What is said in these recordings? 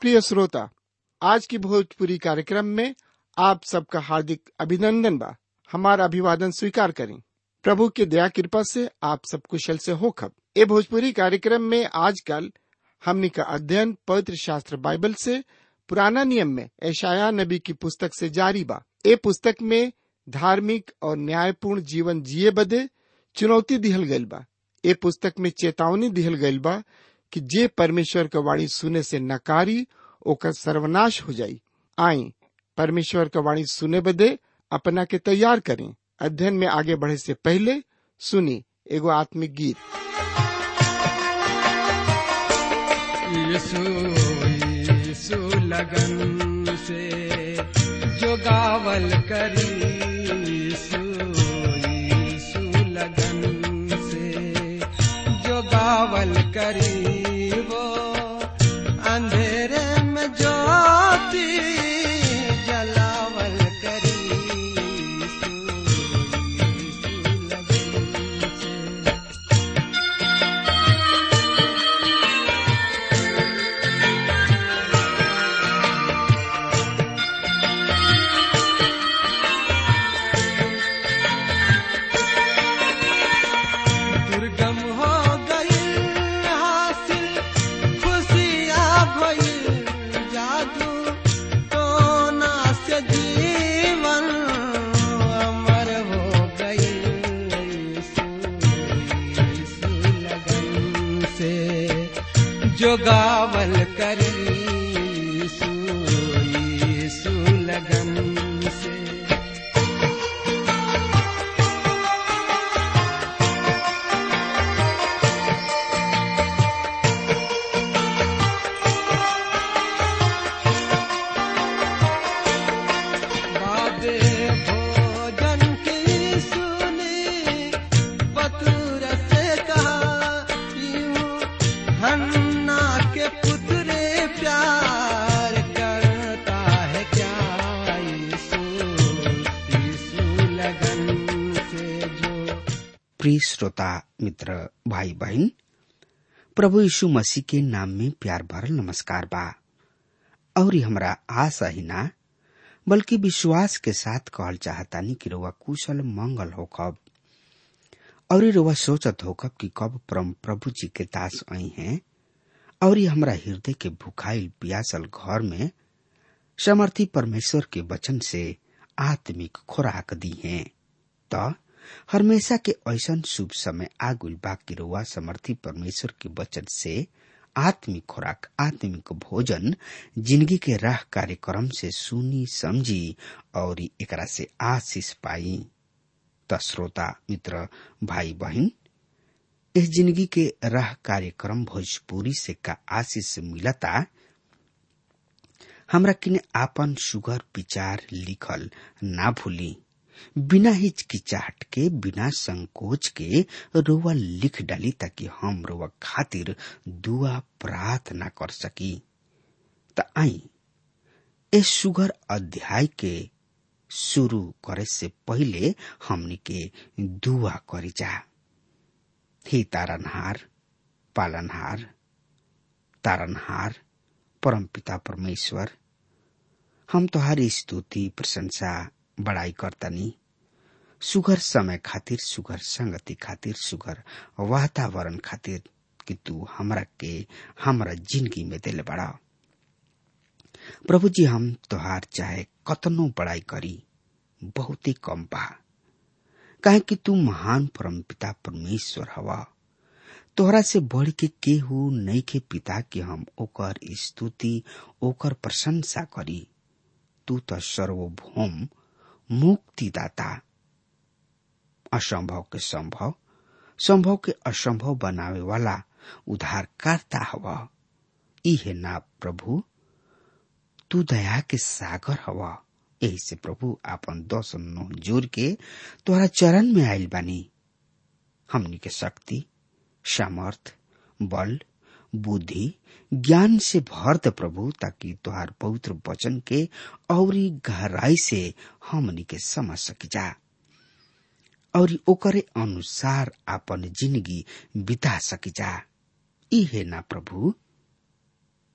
प्रिय श्रोता आज की भोजपुरी कार्यक्रम में आप सबका हार्दिक अभिनंदन बा हमारा अभिवादन स्वीकार करें प्रभु की दया कृपा से आप सब कुशल से हो खब ए भोजपुरी कार्यक्रम में आजकल हमनी का अध्ययन पवित्र शास्त्र बाइबल से पुराना नियम में ऐशाया नबी की पुस्तक से जारी बा ए पुस्तक में धार्मिक और न्यायपूर्ण जीवन जिए बदे चुनौती दिहल गइल बा ए पुस्तक में चेतावनी दिहल गइल बा कि जे परमेश्वर का वाणी सुने से नकारी ओकर सर्वनाश हो जाई आई परमेश्वर का वाणी सुने बदे अपना के तैयार करें अध्ययन में आगे बढ़े से पहले सुनी एगो आत्मिक गीत यीशु यीशु लगन से जो गावल करी यीशु यीशु लगन से जो गावल करी वो अंधेरे में ज्योति जलावल करी यीशु यीशु लगन से दुर्गम हो गई हासिल खुशियाँ भई जादू टोना से जीवन अमर हो गई यीशु लगन से जो गावल करी यीशु यीशु लगन से बादे भोजन की सुनी बतूर से कहा यूं हन्ना के पुतरे प्यार करता है क्या यीशु यीशु लगन से जो प्रिय श्रोता मित्र भाई बहन प्रभु यीशु मसीह के नाम में प्यार भरल नमस्कार बा और ये हमरा आशा ही ना बल्कि विश्वास के साथ कहल चाहतानी कि रउआ कुशल मंगल होखब और ये रउआ सोचत होखब कि कब परम प्रभु जी के दास आई हैं और ये हमरा हृदय के भुखाइल पियासल घर में समर्थी परमेश्वर के वचन से आत्मिक खुराक दी हैं त हमेशा के ऐसन शुभ समय आगुल बाकी रुआ समर्थी परमेश्वर के वचन से आत्मिक खुराक आत्मिक भोजन जिंदगी के राह कार्यक्रम से सुनी समझी और एकरा से आशीष पाई त श्रोता मित्र भाई बहन इस जिंदगी के राह कार्यक्रम भोजपुरी से का आशीष मिलता हमरा किने आपन सुगर विचार लिखल ना भूली बिना हिचकिचाहट के बिना संकोच के रोवा लिख डाली ताकि हम रोवा खातिर दुआ प्रार्थना कर सकी त आई ए सुगर अध्याय के शुरू करे से पहिले हमनी के दुआ करी जा हे तारनहार पालनहार तारनहार परमपिता परमेश्वर हम तोहारी स्तुति प्रशंसा बड़ाई करतनी सुगर समय खातिर सुगर संगति खातिर सुगर वातावरण खातिर कि तू हमरा के हमरा जिंदगी में दिल बड़ा प्रभु जी हम तोहार चाहे कतनो बड़ाई करी बहुत ही कम बा काहे कि तू महान परम पिता परमेश्वर हवा तोहरा से बढ़ के केहू नहीं के पिता कि हम ओकर स्तुति ओकर प्रशंसा करी तू तो सर्वभौम मुक्तिदाता असंभव के संभव संभव के असंभव बनावे वाला उद्धारकर्ता हवा इहे ना प्रभु तू दया के सागर हवा यही से प्रभु आपन दस नोह जोर के तोहरा चरण में आयल बानी हमनी के शक्ति सामर्थ बल बुद्धि ज्ञान से भर दे प्रभु ताकि तुहार पवित्र वचन के औरी गहराई से हमनी के समझ सकी जा और ओकरे अनुसार अपन जिंदगी बिता सकी जा इहे ना प्रभु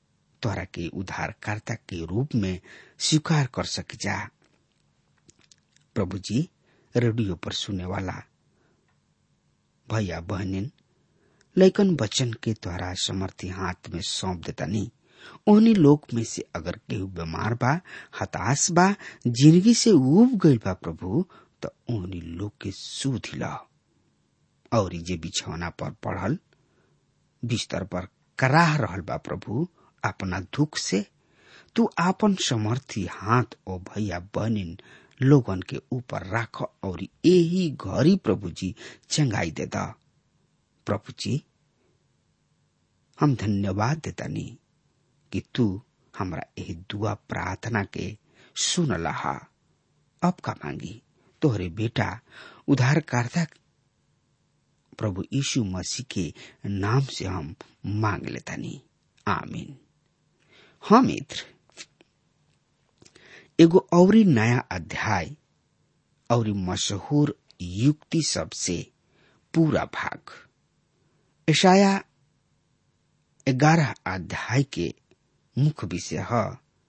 तोरा के उद्धारकर्ता के रूप में स्वीकार कर सक जा प्रभु जी रेडियो पर सुने वाला भैया बहनिन लैकन बच्चन के द्वारा समर्थी हाथ में सौंप देता नहीं ओहनी लोग में से अगर केहू बीमार बा हताश बा जिंदगी से उब गईल बा प्रभु तो ओहनी लोग के सुध ला और जे बिछौना पर पढ़ल बिस्तर पर कराह रहल बा प्रभु अपना दुख से तू आपन समर्थी हाथ ओ भैया बहनिन लोगन के ऊपर राख और यही घरी प्रभु जी चंगाई दे दा प्रभु जी हम धन्यवाद देता नहीं कि तू हमरा यही दुआ प्रार्थना के सुन लहा अब का मांगी तोहरे बेटा उधारकर्ता प्रभु यीशु मसीह के नाम से हम मांग लेता नहीं आमीन हाँ मित्र एगो औरी नया अध्याय और मशहूर युक्ति सबसे पूरा भाग ईशाया ग्यारह अध्याय के मुख्य विषय है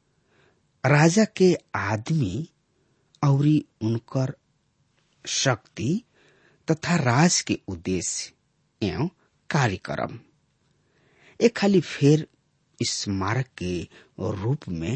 राजा के आदमी और उनकर शक्ति तथा राज के उद्देश्य एवं कार्यक्रम एक खाली फेर स्मारक के रूप में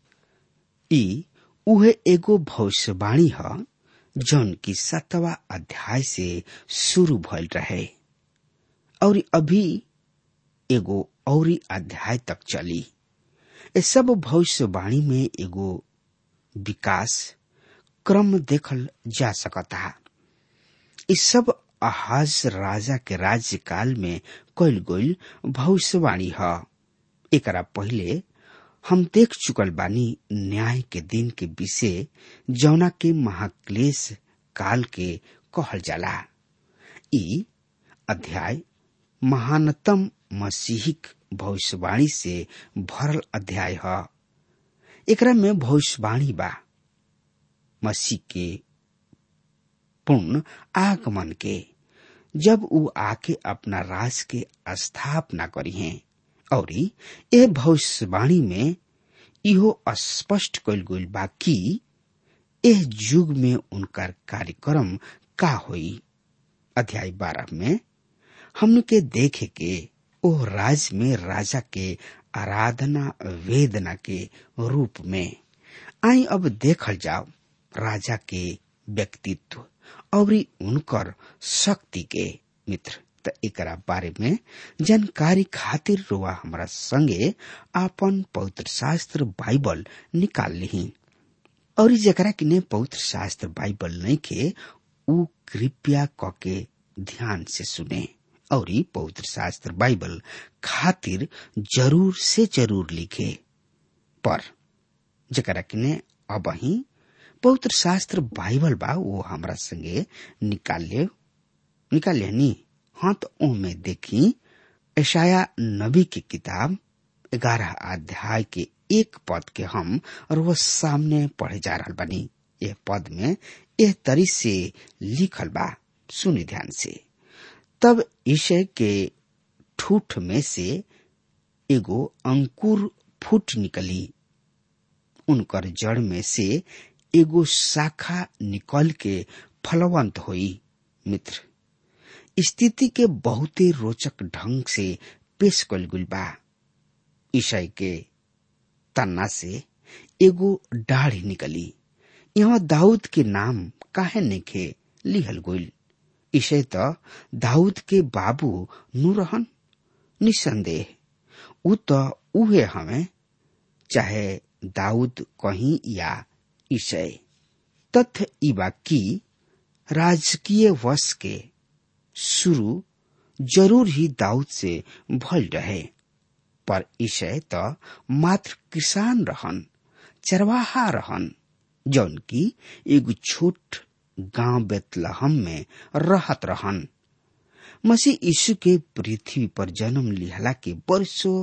ई उहे एगो भविष्यवाणी है जौन की सतवा अध्याय से शुरू भइल रहे और अभी एगो औरी अध्याय तक चली ए सब भविष्यवाणी में एगो विकास क्रम देखल जा सकता इस सब अहाज राजा के राज्यकाल में कल गईल भविष्यवाणी है एकरा पहले हम देख चुकल बानी न्याय के दिन के विषय जौना के महाक्लेश काल के कहल जाला ई अध्याय महानतम मसीहिक भविष्यवाणी से भरल अध्याय है एकरा में भविष्यवाणी बा मसीह के पूर्ण आगमन के जब ऊ आके अपना राज के स्थापना करी हैं और यह भविष्यवाणी में इहो स्पष्ट कल गईल बा कि एह युग में उनकर कार्यक्रम का होई अध्याय बारह में हमने के देखे के ओ राज में राजा के आराधना वेदना के रूप में आई अब देखल जाओ राजा के व्यक्तित्व और उनकर शक्ति के मित्र त एकरा बारे में जानकारी खातिर रुआ हमारा संगे आपन पवित्र शास्त्र बाइबल निकाल ली और जकरा किने पवित्र शास्त्र बाइबल नहीं के उ कृपया क के ध्यान से सुने और पवित्र शास्त्र बाइबल खातिर जरूर से जरूर लिखे पर जकरा किने अब ही पवित्र शास्त्र बाइबल बा वो हमरा संगे निकाल ले निकाल ले नी हाँ तो ओमे देखी ऐशाया नबी की किताब ग्यारह अध्याय के एक पद के हम और वो सामने पढ़े जा रहा बनी यह पद में यह तरी से लिखल बा सुनी ध्यान से तब ईशय के ठूठ में से एगो अंकुर फूट निकली उनकर जड़ में से एगो शाखा निकल के फलवंत हुई मित्र स्थिति के बहुते रोचक ढंग से पेश कल गुल बा ईसाई के तन्ना से एगो दाढ़ी निकली यहाँ दाऊद के नाम काहे नेखे लिहल गुल ईशय तो दाऊद के बाबू नु रहन निसंदेह उ तो उहे हमें चाहे दाऊद कहीं या ईशय तथ्य इबा की राजकीय वश के शुरू जरूर ही दाऊद से भल रहे पर ईशय तो मात्र किसान रहन चरवाहा रहन जौन की एगो छोट गांव बेतलहम में रहत रहन मसीह यीशु के पृथ्वी पर जन्म लिहला के वर्षों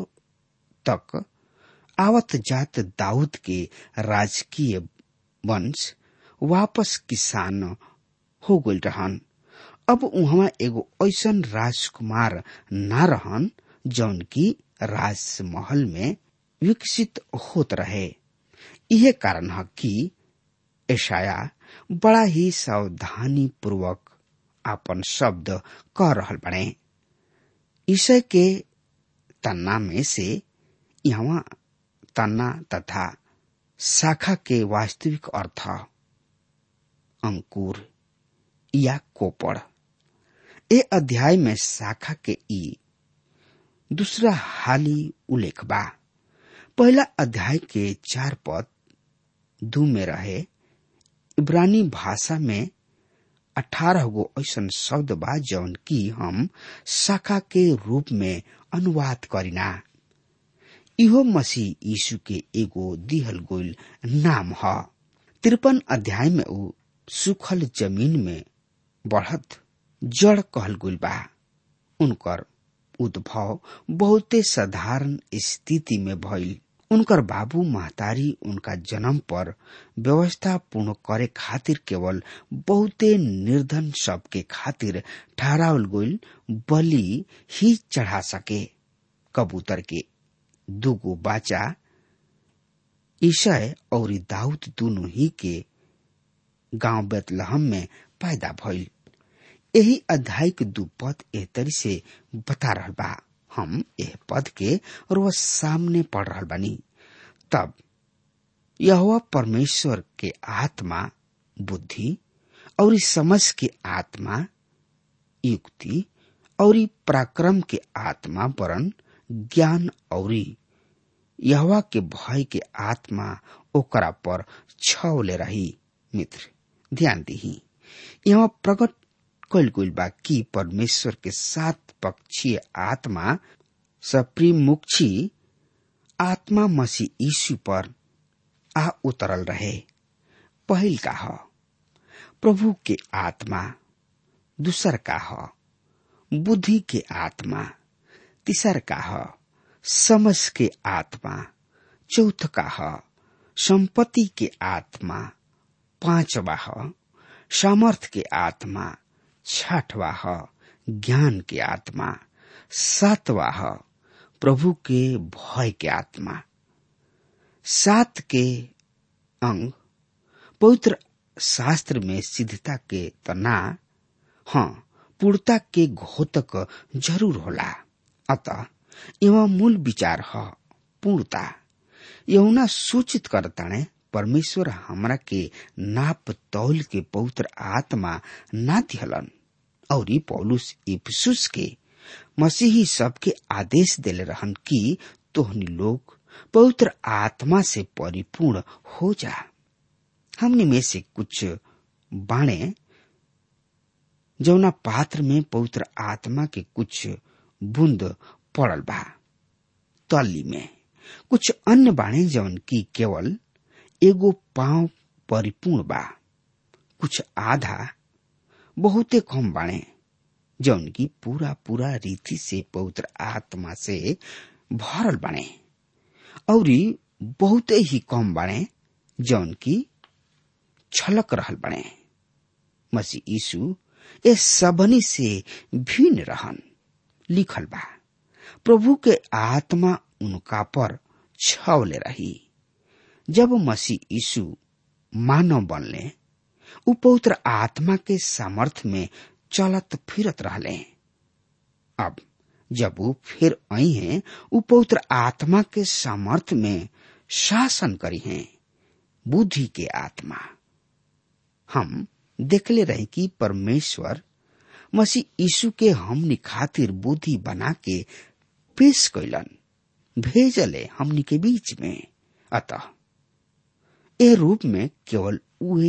तक आवत जात दाऊद के राजकीय वंश वापस किसान हो गल रहन अब उहवा एगो ऐसन राजकुमार ना रहन जौन की राजमहल में विकसित होत रहे यह कारण है कि ऐशाया बड़ा ही सावधानी पूर्वक अपन शब्द कह रहल बने ईशय के तन्ना में से यहाँ तन्ना तथा शाखा के वास्तविक अर्थ अंकुर या कोपड़ ए अध्याय में शाखा के ई दूसरा हाली उल्लेख बा पहला अध्याय के चार पद दू में रहे इब्रानी भाषा में अठारह गो ऐसा शब्द बा जौन की हम शाखा के रूप में अनुवाद करिना इहो मसीह यीशु के एगो दिहल गोल नाम ह तिरपन अध्याय में ऊ सुखल जमीन में बढ़त जड़ कहल गुल बा उनकर उद्भव बहुते साधारण स्थिति में भइल उनकर बाबू महतारी उनका जन्म पर व्यवस्था पूर्ण करे खातिर केवल बहुते निर्धन सबके खातिर ठहरावल गईल बलि ही चढ़ा सके कबूतर के दूगो बाचा ईशय और दाऊद दोनों ही के गांव बेतलहम में पैदा भइल यही अध्याय के दू पद एह तरी से बता रहल बा हम एह पद के रोज सामने पढ़ रहल बानी तब यह परमेश्वर के आत्मा बुद्धि और इस समझ के आत्मा युक्ति और पराक्रम के आत्मा वरन ज्ञान और यहवा के भय के आत्मा ओकरा पर छवले रही मित्र ध्यान दी यहाँ प्रकट कल गईल बा कि परमेश्वर के सात पक्षीय आत्मा सप्रीमुक्षी आत्मा मसीह यीशु पर आ उतरल रहे पहिल का ह प्रभु के आत्मा दूसर का ह बुद्धि के आत्मा तीसर का ह समझ के आत्मा चौथ का ह संपत्ति के आत्मा पांचवा ह सामर्थ के आत्मा छठवा ह ज्ञान के आत्मा सातवा ह प्रभु के भय के आत्मा सात के अंग पवित्र शास्त्र में सिद्धता के तना हाँ पूर्णता के घोतक जरूर होला अतः एवं मूल विचार ह पूर्णता यहुना सूचित करताणे परमेश्वर हमरा के नाप तौल के पवित्र आत्मा ना दिहलन और पौलुस इफसुस के मसीही सबके आदेश देले रहन कि तोहनी लोग पवित्र आत्मा से परिपूर्ण हो जा हमने में से कुछ बाणे जौना पात्र में पवित्र आत्मा के कुछ बूंद पड़ल बा तली में कुछ अन्य बाणे जौन की केवल एगो पांव परिपूर्ण बा कुछ आधा बहुते कम बाणे जौन की पूरा पूरा रीति से पवित्र आत्मा से भरल बाणे और बहुते ही कम बाणे जौन की छलक रहल बने मसीह यीशु ए सबनी से भिन्न रहन लिखल बा प्रभु के आत्मा उनका पर छवले रही जब मसीह यीशु मानव बनले उ पवित्र आत्मा के सामर्थ्य में चलत फिरत रहले अब जब वो फिर आई हैं उ पवित्र आत्मा के सामर्थ्य में शासन करी हैं बुद्धि के आत्मा हम देखले रहे कि परमेश्वर मसीह यीशु के हमनी खातिर बुद्धि बना के पेश कैलन भेजले हमनी के बीच में अतः ए रूप में केवल उहे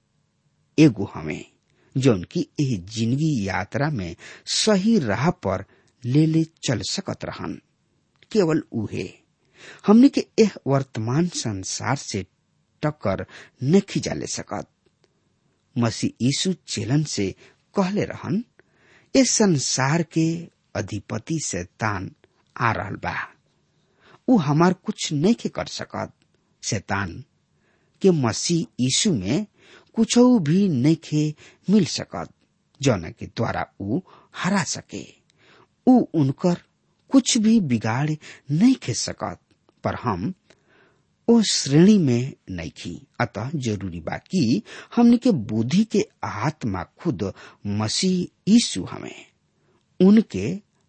एगो हमें जौन की एह जिंदगी यात्रा में सही राह पर ले ले चल सकत रहन केवल उहे हमने के एह वर्तमान संसार से टक्कर नहीं जा ले सकत मसीह यीशु चेलन से कहले रहन इस संसार के अधिपति शैतान आ रहल बा उ हमार कुछ नहीं के कर सकत शैतान के मसीह यीशु में कुछ भी नहीं के मिल सकत जौन के द्वारा उ हरा सके उ उनकर कुछ भी बिगाड़ नहीं खे सकत पर हम ओ श्रेणी में नहीं खी अतः जरूरी बा कि हमने के बुद्धि के आत्मा खुद मसीह यीशु हमें उनके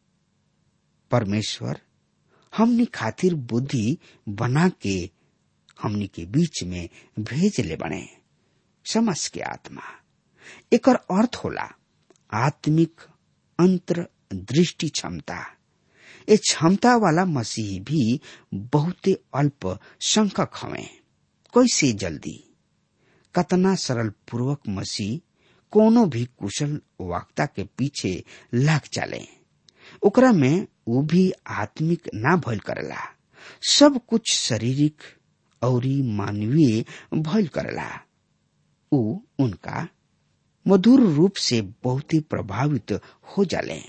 परमेश्वर हमनी खातिर बुद्धि बना के हमनी के बीच में भेज ले बने समझ के आत्मा एकर अर्थ होला आत्मिक अंतर दृष्टि क्षमता ए क्षमता वाला मसीह भी बहुते अल्प संख्यक हवे कैसे जल्दी कतना सरल पूर्वक मसीह कोनो भी कुशल वक्ता के पीछे लाग चले ओकरा में वो भी आत्मिक ना भइल करेला सब कुछ शारीरिक और मानवीय भइल करेला उ उनका मधुर रूप से बहुत ही प्रभावित हो जाले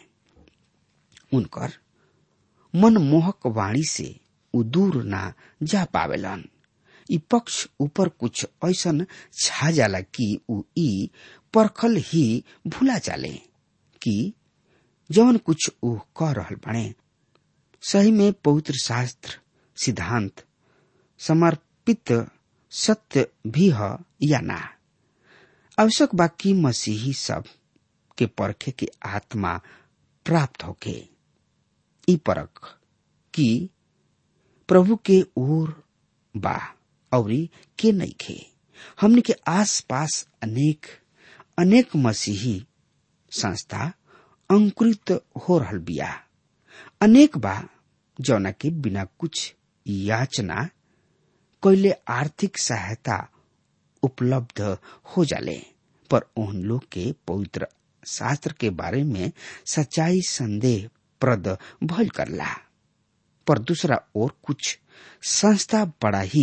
उनकर मनमोहक वाणी से उ दूर ना जा पावेलन ई पक्ष ऊपर कुछ ऐसन छा जाला कि उ ई परखल ही भूला जाले कि जवन कुछ उ कह रहल बने सही में पवित्र शास्त्र सिद्धांत समर्पित सत्य भी है या ना आवश्यक बाकी मसीही सब के परखे के आत्मा प्राप्त होके ई परख कि प्रभु के ओर बा और के नहीं खे हमने के आस पास अनेक अनेक मसीही संस्था अंकुरित हो रहल बिया अनेक बा जौना के बिना कुछ याचना कैले आर्थिक सहायता उपलब्ध हो जाले पर उन लोग के पवित्र शास्त्र के बारे में सच्चाई संदेह प्रद भल करला पर दूसरा और कुछ संस्था बड़ा ही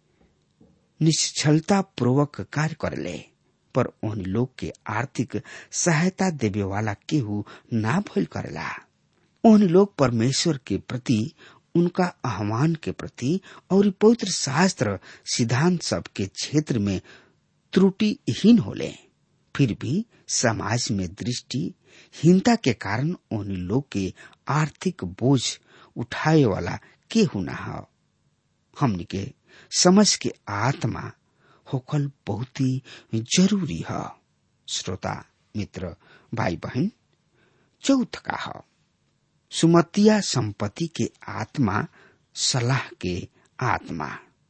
निश्चलता पूर्वक कार्य करले पर उन लोग के आर्थिक सहायता देवे वाला केहू ना भइल करेला उन लोग परमेश्वर के प्रति उनका आह्वान के प्रति और पवित्र शास्त्र सिद्धांत सब के क्षेत्र में त्रुटिहीन होले फिर भी समाज में दृष्टि हीनता के कारण उन लोग के आर्थिक बोझ उठाए वाला केहू ना हो हमनी के समझ के आत्मा होखल बहुत ही जरूरी है श्रोता मित्र भाई बहन चौथ का है सुमतिया संपत्ति के आत्मा सलाह के आत्मा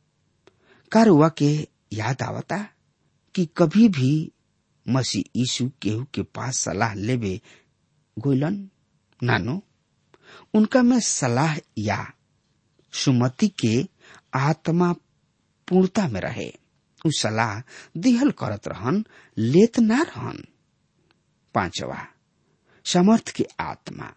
कारुआ के याद आवता कि कभी भी मसीह यीशु केहू के पास सलाह लेवे गोइलन नानो उनका में सलाह या सुमति के आत्मा पूर्णता में रहे उ सलाह दिहल करत रहन लेत ना रहन पांचवा समर्थ के आत्मा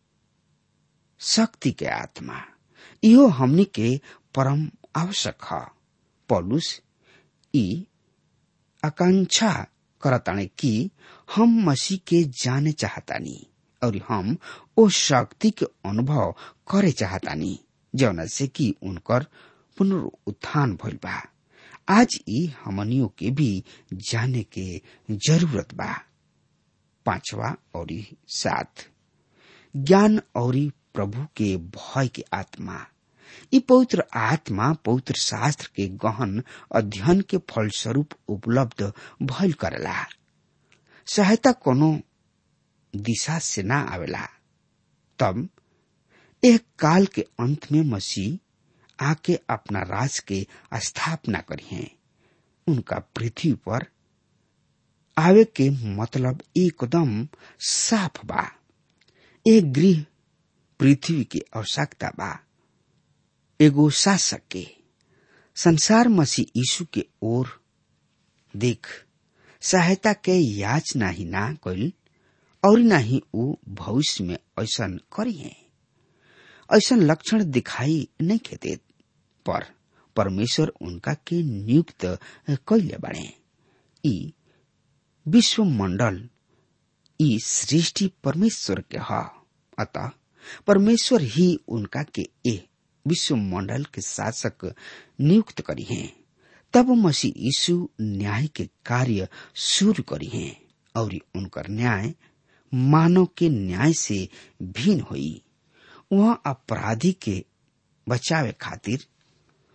शक्ति के आत्मा इहो हमनी के परम आवश्यक है पौलुस ई आकांक्षा करताने कि हम मसीह के जाने चाहतानी और हम ओ शक्ति के अनुभव करे चाहतानी जौना से कि उनकर पुनरुत्थान भइल बा आज ई हमनियों के भी जाने के जरूरत बा पांचवा और सात ज्ञान और प्रभु के भय के आत्मा ई पवित्र आत्मा पवित्र शास्त्र के गहन अध्ययन के फलस्वरूप उपलब्ध भइल करेला सहायता कोनो दिशा से ना आवेला तब एक काल के अंत में मसीह आके अपना राज के स्थापना करी है उनका पृथ्वी पर आवे के मतलब एकदम साफ बा एक गृह पृथ्वी की आवश्यकता बा एगो शासक के संसार मसीह यीशु के ओर देख सहायता के याचना ही ना कइल और ना ही ऊ भविष्य में ऐसा करी है ऐसा लक्षण दिखाई नहीं खेते पर परमेश्वर उनका के नियुक्त कैले बने ई विश्व मंडल ई सृष्टि परमेश्वर के ह अतः परमेश्वर ही उनका के ए विश्व मंडल के शासक नियुक्त करी हैं तब मसीह यीशु न्याय के कार्य शुरू करी हैं और उनकर न्याय मानव के न्याय से भिन्न हुई वह अपराधी के बचावे खातिर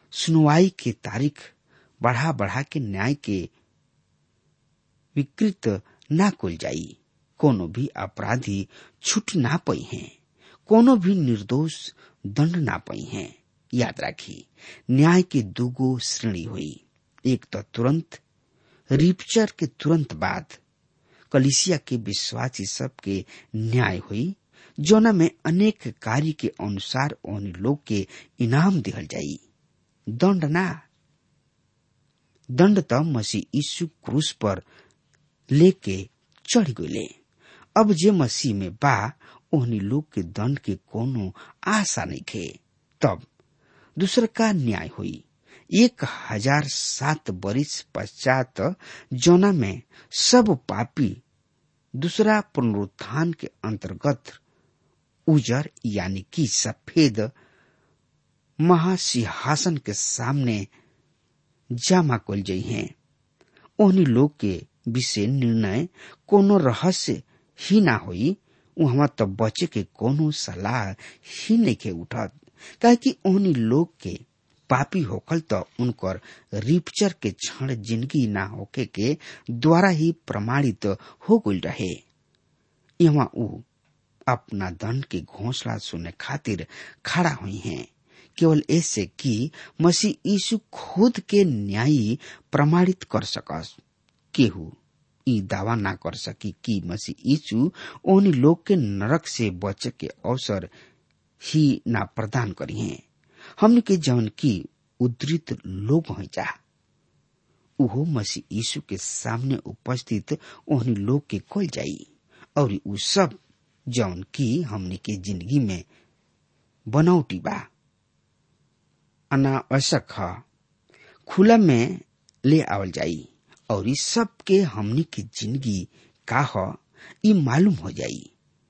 सुनवाई के तारीख बढ़ा बढ़ा के न्याय के विकृत ना कुल जाई कोनो भी अपराधी छूट ना पई हैं कोनो भी निर्दोष दंड ना पई हैं याद राखी न्याय के दूगो श्रेणी हुई एक तो तुरंत रिपचर के तुरंत बाद कलिसिया के विश्वासी सबके न्याय हुई जोना में अनेक कार्य के अनुसार उन लोग के इनाम दिहल जाई दंड ना दंड त मसीह यीशु क्रूस पर लेके चढ़ गए अब जे मसीह में बा ओहनी लोग के दंड के कोनो आशा नहीं खे तब दूसर का न्याय हुई एक हजार सात बरिस पश्चात जोना में सब पापी दूसरा पुनरुत्थान के अंतर्गत उजर यानी कि सफेद महासिंहासन के सामने जमा कल जाइ हैं ओहनी लोग के विषय निर्णय कोनो रहस्य ही ना होई वहां तो बचे के कोनो सलाह ही नहीं के उठत काहे कि ओहनी लोग के पापी होखल तो उनकर रिपचर के क्षण जिंदगी ना होके के द्वारा ही प्रमाणित हो गई रहे यहाँ ऊ अपना दंड के घोषणा सुनने खातिर खड़ा हुई हैं केवल ऐसे कि मसीह यीशु खुद के न्यायी प्रमाणित कर सकस केहू ई दावा ना कर सकी कि मसीह यीशु उन लोग के नरक से बचे के अवसर ही ना प्रदान करी हैं हमने के जौन की उद्धृत लोग हो जा उहो मसीह यीशु के सामने उपस्थित ओहनी लोग के खोल जाई और उ सब जौन की हमने के जिंदगी में बनौटी बा अनावश्यक ह खुला में ले आवल जाई और इस सब के हमनी की जिंदगी का ह ई मालूम हो जाई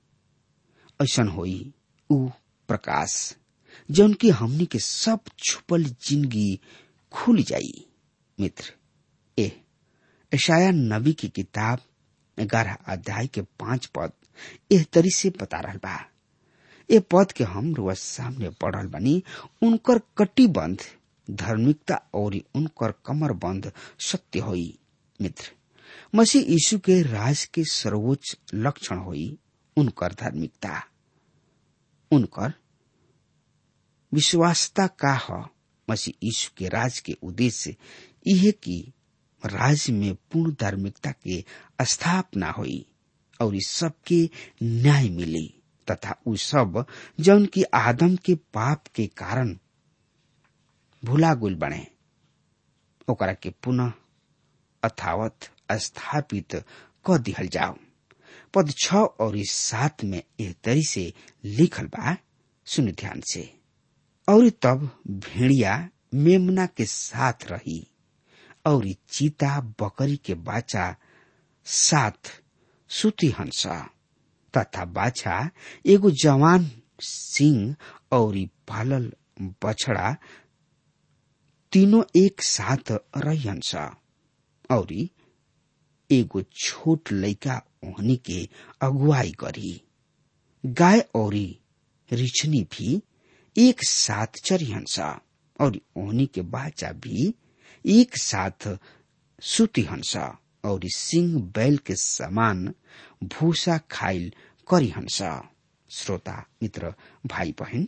ऐसन होई उ प्रकाश जौन की हमनी के सब छुपल जिंदगी खुल जाई मित्र ए ईशाया नबी की किताब ग्यारह अध्याय के पांच पद एह तरी से बता रहल बा ए पद के हम रोज सामने पढ़ल बनी उनकर कटिबंध धार्मिकता और उनकर कमर बंध सत्य होई मित्र मसीह यीशु के राज के सर्वोच्च लक्षण होई उनकर धार्मिकता उनकर विश्वासता का ह मसीह यीशु के राज के उद्देश्य यह कि राज्य में पूर्ण धार्मिकता के स्थापना हुई और इस सब के न्याय मिली तथा उ सब जौन की आदम के पाप के कारण भुला गुल बने ओकरा के पुनः अथावत स्थापित क दिहल जाओ पद छ और इस सात में एह तरी से लिखल बा सुन ध्यान से और तब भेड़िया मेमना के साथ रही और चीता बकरी के बाचा साथ सुती हंसा तथा बाछा एगो जवान सिंह और पालल बछड़ा तीनों एक साथ रहियंस और एगो छोट लड़का ओहनी के अगुवाई करी गाय और रिछनी भी एक साथ चरिहंस और ओहनी के बाचा भी एक साथ सुती हंस और सिंह बैल के समान भूसा खाइल करी हंस श्रोता मित्र भाई बहन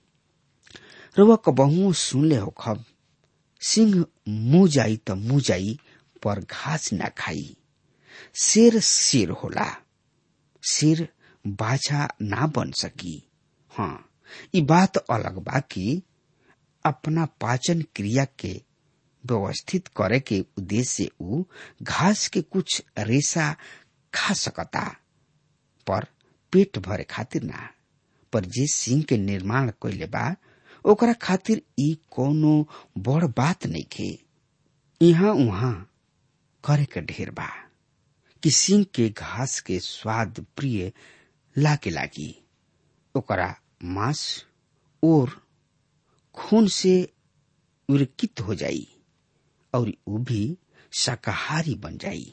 रउआ कबहुओ सुनले हो खब सिंह मुंह जाई त मुंह जाई पर घास ना खाई शेर शेर होला शेर बाछा ना बन सकी हाँ ई बात अलग बा कि अपना पाचन क्रिया के व्यवस्थित करे के उद्देश्य से ऊ घास के कुछ रेशा खा सकता पर पेट भरे खातिर ना पर जे सिंह के निर्माण कैले बा ओकरा खातिर ई कोनो बड़ बात नहीं खे यहाँ उहाँ करे के ढेर बा कि सिंह के घास के स्वाद प्रिय लागे लागी ओकरा मांस और खून से विरकित हो जाई और ऊ भी शाकाहारी बन जाई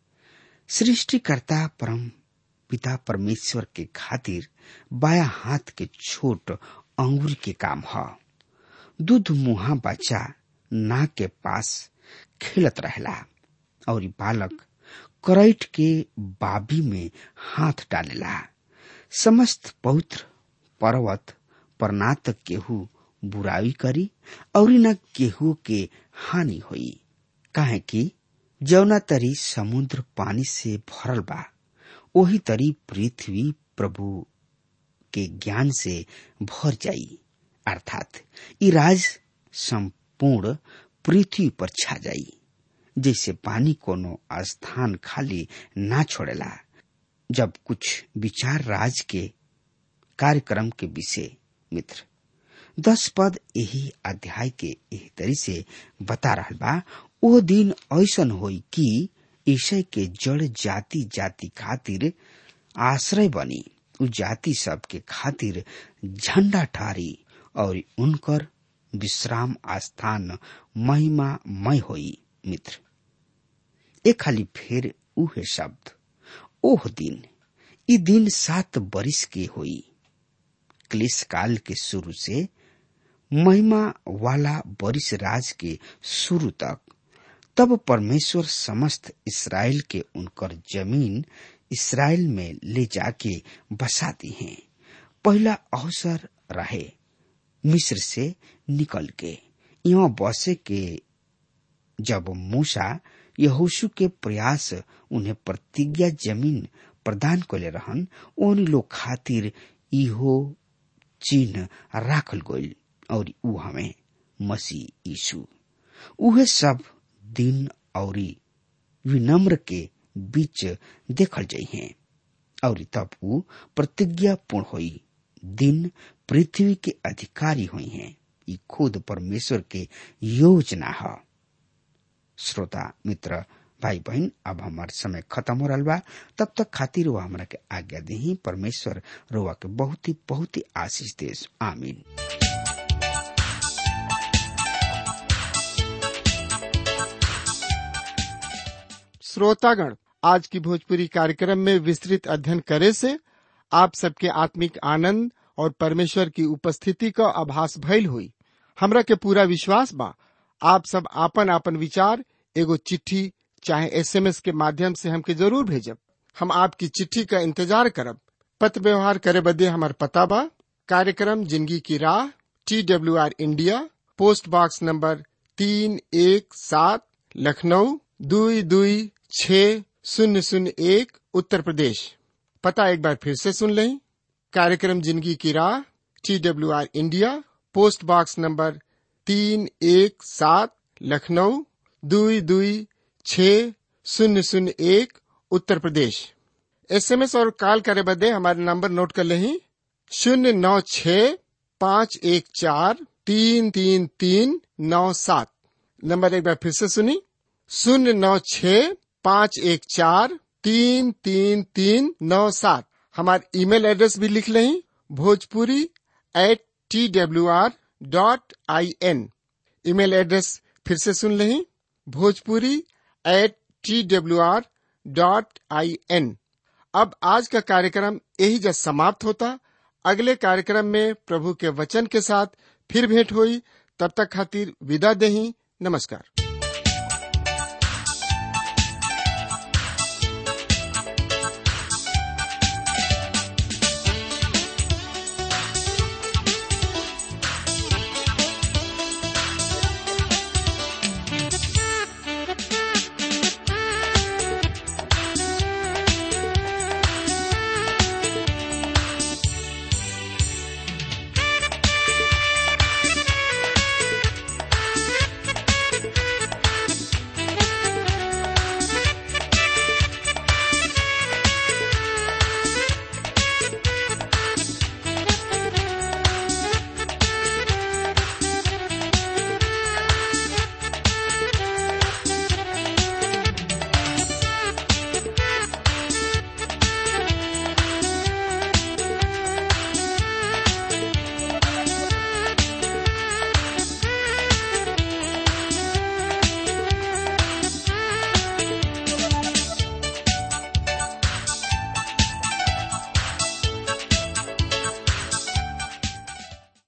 सृष्टिकर्ता परम पिता परमेश्वर के खातिर बाया हाथ के छोट अंगूर के काम ह दूध मुहा बच्चा नाक के पास खेलत रहला और ई बालक करैट के बाबी में हाथ डालेला समस्त पवित्र पर्वत पर ना त केहू बुराई करी और न केहू के हानि होई काहे कि जौना तरी समुद्र पानी से भरल बा ओही तरी पृथ्वी प्रभु के ज्ञान से भर जाई अर्थात ई राज संपूर्ण पृथ्वी पर छा जाई जैसे पानी कोनो स्थान खाली ना छोड़ेला जब कुछ विचार राज के कार्यक्रम के विषय मित्र दस पद यही अध्याय के एही तरी से बता रहल बा ओ दिन ऐसन होई कि ईशय के जड़ जाति जाति खातिर आश्रय बनी उ जाति सब के खातिर झंडा ठारी और उनकर विश्राम स्थान महिमामय होई मित्र एक खाली फेर उहे शब्द ओह दिन ई दिन सात बरिस के होई क्लिश काल के शुरू से महिमा वाला बरिस राज के शुरू तक तब परमेश्वर समस्त इसराइल के उनकर जमीन इसराइल में ले जाके बसाती हैं पहला अवसर रहे मिस्र से निकल के यहाँ बसे के जब मूसा यहोशु के प्रयास उन्हें प्रतिज्ञा जमीन प्रदान कले रहन उन लोग खातिर इहो चिन्ह राखल गइल और ऊ हमें मसीह यीशु उहे सब दिन और विनम्र के बीच देखल जाइ हैं और तब ऊ प्रतिज्ञा पूर्ण हुई दिन पृथ्वी के अधिकारी हुई हैं ये खुद परमेश्वर के योजना है श्रोता मित्र भाई बहन अब हमार समय खत्म हो रहा बा तब तक खातिर वो हमरा के आज्ञा दी परमेश्वर रोवा के बहुत ही बहुत ही आशीष देश आमीन श्रोतागण आज की भोजपुरी कार्यक्रम में विस्तृत अध्ययन करे से आप सबके आत्मिक आनंद और परमेश्वर की उपस्थिति का आभास भइल हुई हमरा के पूरा विश्वास बा आप सब आपन आपन विचार एगो चिट्ठी चाहे एसएमएस के माध्यम से हमके जरूर भेजब हम आपकी चिट्ठी का इंतजार करब पत्र व्यवहार करे बदे हमार पता बा कार्यक्रम जिंदगी की राह T W R India post box number तीन एक सात लखनऊ दुई दुई छ शून्य शून्य एक उत्तर प्रदेश पता एक बार फिर से सुन लें कार्यक्रम जिंदगी की राह T W R India post box number तीन एक सात लखनऊ दुई दुई छ शून्य शून्य एक उत्तर प्रदेश एसएमएस और कॉल करे बदे हमारे नंबर नोट कर लें शून्य नौ छ पाँच एक चार तीन तीन तीन नौ सात नंबर एक बार फिर से सुनी शून्य नौ छ पाँच एक चार तीन तीन तीन नौ सात हमारे ईमेल एड्रेस भी लिख लें Bhojpuri at T W R dot I N email address फिर से सुन लें Bhojpuri at T W R dot I N अब आज का कार्यक्रम यही जब समाप्त होता अगले कार्यक्रम में प्रभु के वचन के साथ फिर भेंट हुई तब तक खातिर विदा दही नमस्कार